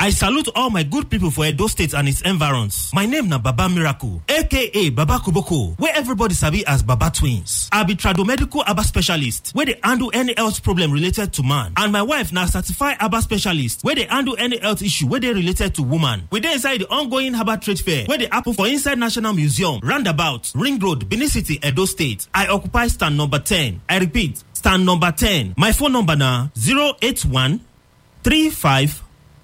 I salute all my good people for Edo State and its environs. My name na Baba Miracle, aka Baba Kuboko, where everybody sabi as Baba Twins. I be tradomedical Aba specialist, where they handle any health problem related to man. And my wife na certified Aba specialist, where they handle any health issue where they related to woman. We dey inside the ongoing Herbal Trade Fair, where they happen for inside National Museum, Roundabout, Ring Road, Benin City, Edo State. I occupy stand number 10. I repeat, stand number 10. My phone number na 081 35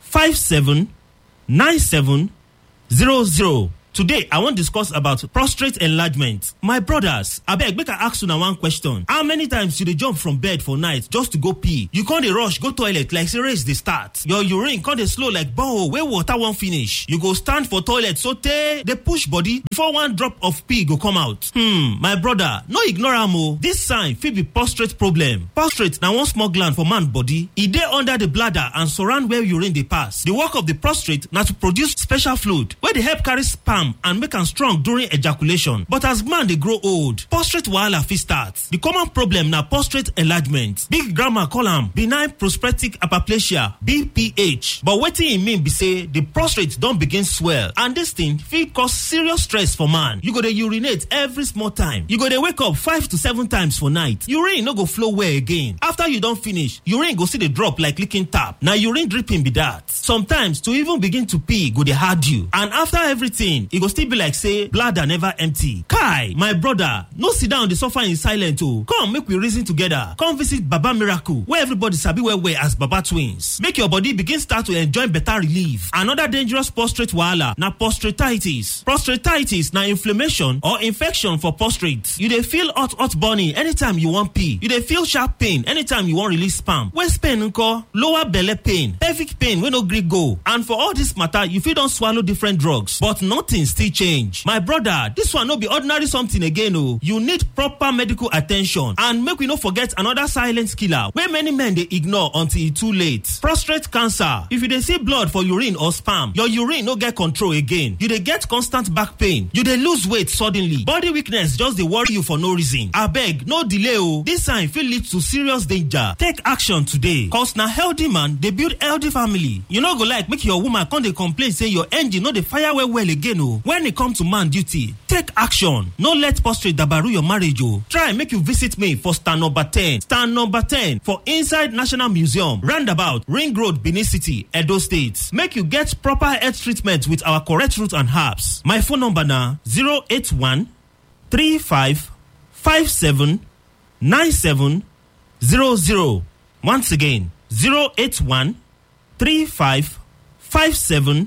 57 97 00. Today, I wan discuss about prostate enlargement. My brothers, abeg make I ask una one question. How many times you dey jump from bed for night just to go pee? You con dey rush go toilet like say race dey start. Your urine con dey slow like borehole wey water wan finish. You go stand for toilet sotey dey push body before one drop of pee go come out. Hmm, my brother, no ignore am o. This sign fit be prostate problem. Prostate na one small gland for man body. E dey under the bladder and surround where urine dey pass. The work of the prostate na to produce special fluid wey dey help carry sperm and make am strong during ejaculation but as man dey grow old prostate wahala fit start the common problem na prostate enlargement big grandma call am benign prostatic hyperplasia bph but wetin e mean be say the prostate don begin swell and dis thing fit cause serious stress for man you go dey urinate every small time you go dey wake up five to seven times for night urine no go flow well again after you don finish urine go still dey drop like leaking tap na urine dripping be that sometimes to even begin to pee go dey hard you and after everything e go still be like say bladder never empty kai my brother no sit down dey suffer in silence o come make we reason together come visit baba miracle wey everybody sabi well well as baba twins make your body begin start to enjoy better relief another dangerous prostate wahala na prostatitis prostatitis na inflammation or infection for prostate you dey feel hot hot burning anytime you wan pee you dey feel sharp pain anytime you wan release sperm waist pain nko lower belle pain pelvic pain wey no gree go and for all this matter you fit don swallow different drugs but nothing still change my brother this one no be ordinary something again o you need proper medical attention and make we no forget another silent killer wey many men dey ignore until e too late prostate cancer if you dey see blood for urine or sperm your urine no get control again you dey get constant back pain you dey lose weight suddenly body weakness just dey worry you for no reason abeg no delay o this sign fit lead to serious danger take action today cause na healthy man dey build healthy family you no go like make your woman come dey complain say your engine no dey fire well well again o when e come to man duty take action no let prostate dabaru your marriage o try make you visit me for stand number 10 stand number 10 for inside national museum roundabout ring road benin city edo state make you get proper health treatment with our correct root and herbs my phone number na 081 35 57 97 00 once again 081 35 57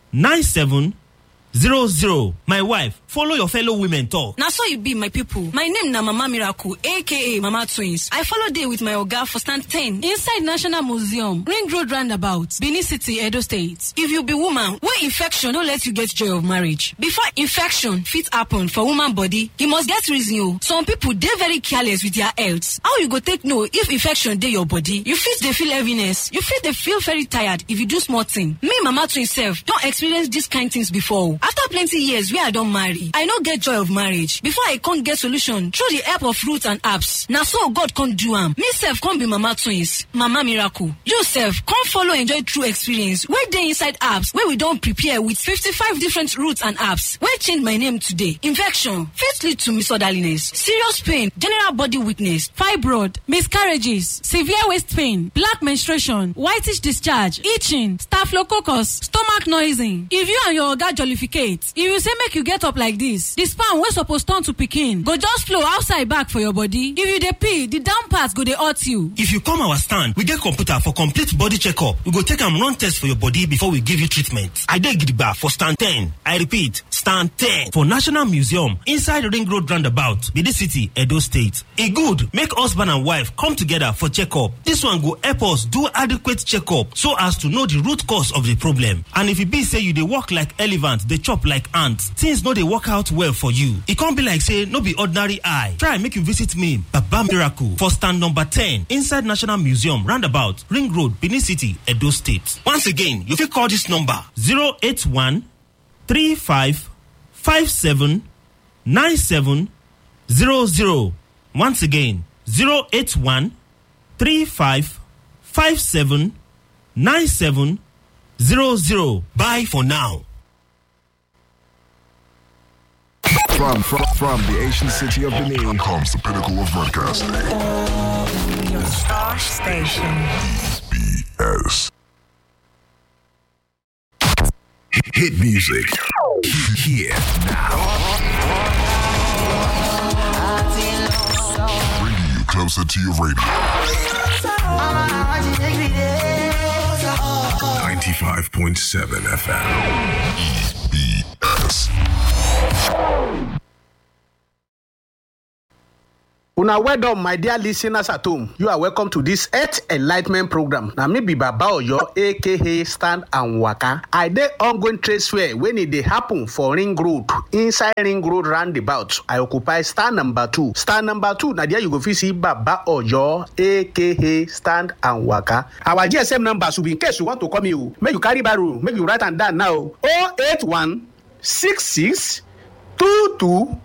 97 zero zero my wife follow your fellow women talk. na so e be my pipo my name na mama miracle aka mama twins i follow dey with my oga for stand 10 inside national museum ring road roundabout benin city edo state if you be woman wey infection no let you get joy of marriage before infection fit happen for woman body e must get reason o some pipo dey very careless with their health how you go take know if infection dey your body you fit dey feel heaviness you fit dey feel very tired if you do small thing me mama twins sef don experience dis kind things before o after plenty years wey i don marry i no get joy of marriage before i come get solution through the help of roots and apps na so god come do am me sef come be mama twins mama miracle you sef come follow enjoy true experience wey dey inside apps wey we don prepare with 55 different roots and apps wey change my name today infection fit lead to misorderliness serious pain general body weakness fibroid miscarriages severe waist pain black menstruation whitish discharge itching staphylococcus stomach noising if you and your oga jollificate if you say make you get up like this the sperm wey suppose turn to pikin go just flow outside back for your body if you dey pee the down part go dey hurt you. if you come our stand we get computer for complete body checkup we go take am run test for your body before we give you treatment i dey gidigba for stand 10 i repeat stand 10 for national museum inside ring road roundabout benin city edo state e good make husband and wife come together for checkup this one go help us do adequate checkup so as to know the root cause of the problem and if e be say you dey work like elephant dey chop like ant things no dey work out well for you e come be like say no be ordinary eye try make you visit me baba miracle for stand number 10 inside national museum roundabout ring road benin city edo state once again you fit call this number 081 35 57 97 00 once again 081 35 57 97 00. Bye for now. From, from, from the ancient city of Benin comes the pinnacle of broadcasting. Your star station. BS. hit music. Here now. Bringing you closer to your radio. 95.7 FM. BS. Una well done, my dear listeners at home. You are welcome to this Earth Enlightenment program. Na me be Baba Oyo, aka Stand and Waka. I dey ongoing trade fair when e dey happen for Ring Road, inside Ring Road roundabout. I occupy stand number two. Stand number two, na there you go fit see Baba Oyo, aka Stand and Waka. Our GSM number should be in case you want to call me o. Make you carry barrow, make you write am down now. 081 66 22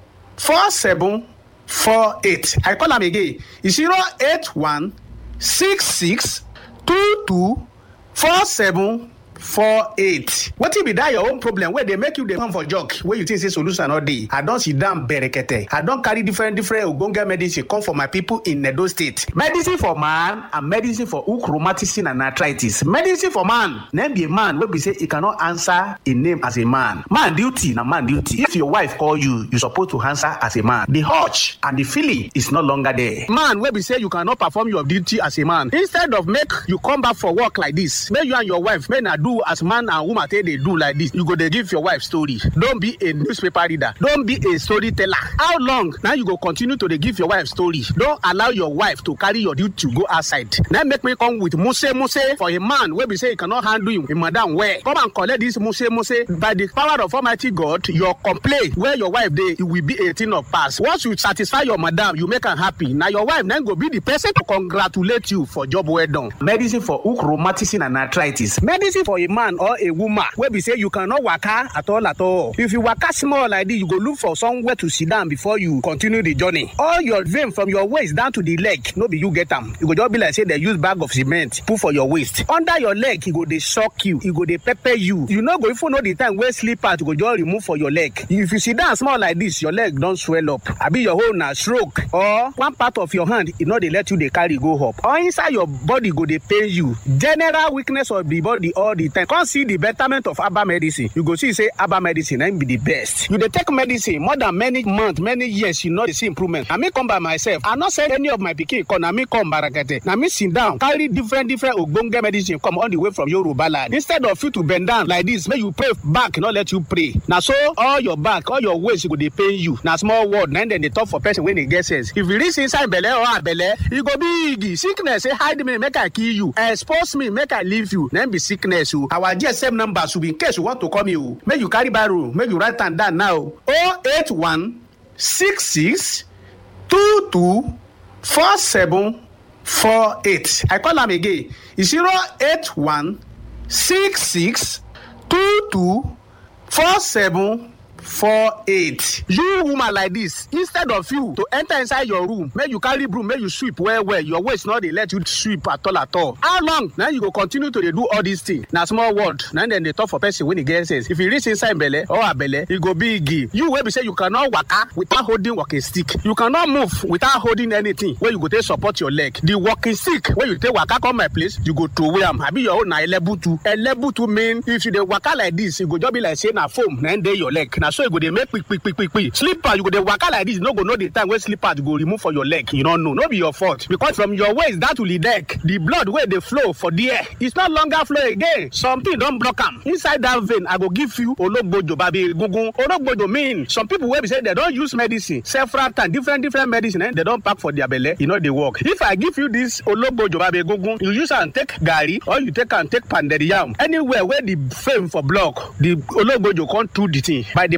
47 four eight i call am again zero eight one six six two two four seven four eight wetin be that your own problem wey dey make you dey come for jog wey you think say solution no dey i don sit down berekete i don carry different different ogbonge medicine come for my people in edo state medicine for man and medicine for hook rheumatism and arthritis medicine for man na be a man wey be say e cannot answer a name as a man man duty na man duty if your wife call you you suppose to answer as a man the urge and the feeling is no longer there man wey be say you cannot perform your duty as a man instead of make you come back for work like this make you and your wife make na do as man and woman take dey do like this you go dey give your wife story don be a newspaper reader don be a storyteller how long na you go continue to dey give your wife story don allow your wife to carry your duty go outside na make me come with muse muse for a man wey be say he cannot handle him, him madam well come and collect this muse muse by the power of almighty god your complaint where your wife dey e will be a thing of past once you satisfy your madam you make am happy na your wife na go be the person to congratulate you for job well done. medicine for hook rheumatism and arthritis medicine for a man or a woman wey be say you cannot waka at all at all if you waka small like this you go look for somewhere to sit down before you continue the journey all your vein from your waist down to the leg no be you get am e go just be like say dem use bag of cement put for your waist under your leg e go dey shock you e go dey pepper you you no go even know the time wey slippers go just remove for your leg if you sit down small like this your leg don swell up abi your hole na stroke or one part of your hand e no dey let you dey carry go up or inside your body go dey pain you general weakness of the body all the time come see the betterment of herbal medicine you go see say herbal medicine na im be the best you dey take medicine more than many months many years you no dey see improvement na me come by myself i no send any of my pikin come na me come barakete na me sit down carry different different ogbonge medicine come all the way from yoruba land instead of you to bend down like this make you pray back no let you pray na so all your back all your waist go dey pain you na small word na im dem dey talk for person wey dey get sense if you reach inside belle or abelle e go big sickness say hide me make i kill you expose me make i leave you na im be sickness o our gsm number should be in case you want to call me o make you carry barrow make you write am down now o eight one six six two two four seven four eight i call am again zero eight one six six two two four seven four eight you woman like this instead of you to enter inside your room make you carry broom make you sweep well well your waist no dey let you sweep at all at all how long na you go continue to dey do all these things na small word na dem dey talk for person wey dey get sense if you reach inside belle or abelle e go big you wey be say you cannot waka without holding walking stick you cannot move without holding anything wey you go take support your leg the walking stick wey you take waka come my place you go throway am abi your own na elebutu elebutu mean if you dey waka like this e go just be like say na foam na im dey your leg na so e go dey make quick quick quick quick quick slipper you go dey waka like this you no go know the time wey slippers go remove for your leg you no know no be your fault because from your waist down to the neck the blood wey dey flow for there it's no longer flow again something don block am inside that vein i go give you ologbojo babi egungun ologbojo mean some people wey be say dem don use medicine several times different different medicine eh, dem don pack for their belle e no dey work if i give you this ologbojo babi egungun you use am take garri or you take am take pounded yam anywhere wey the fame for block the ologbojo come do the thing by the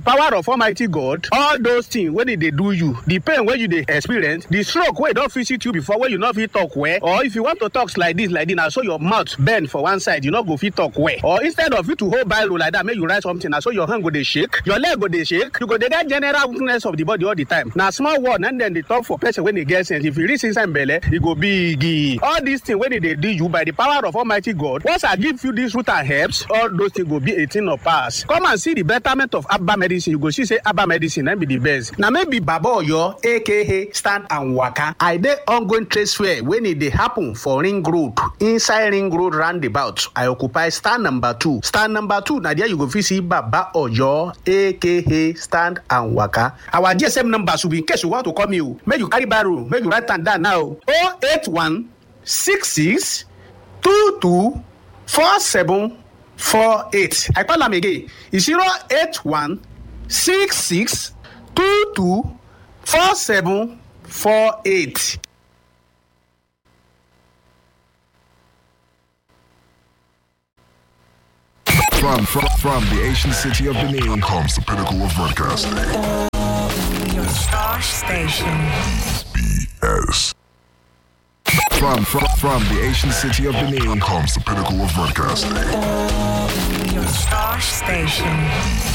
power of almighty god all those things wey dey dey do you the pain wey you dey experience the stroke wey don visit you before wey you no fit talk well or if you want to talk like this like this na so your mouth bend for one side you no go fit talk well or instead of you to hold biro like that make you write something na so your hand go dey shake your leg go dey shake you go dey get general weakness of the body all the time na small word na dem dey talk for person wey dey get sense if you reach inside belle e go big all these things wey dey dey do you by the power of almighty god once i give you this root and herbs all those things go be a thing of past come and see the betterment of abba medicine you go see say abba medicine na be the best na maybe baba oyo aka stand and waka i dey ongoing trade fair wey e dey happen for ring road inside ring road roundabout i occupy stand number two stand number two na there you go fit see baba oyo aka stand and waka our gsm number should be in case you want to call me o make you carry barrow make you write am down now o eight one six six two two four seven four eight i call am again e zero eight one six six two two four seven four eight. From, from, from the ancient city of Benin comes the pinnacle of broadcasting. Your star station. BS. From, from, from the ancient city of Benin comes the pinnacle of broadcasting. Your star station.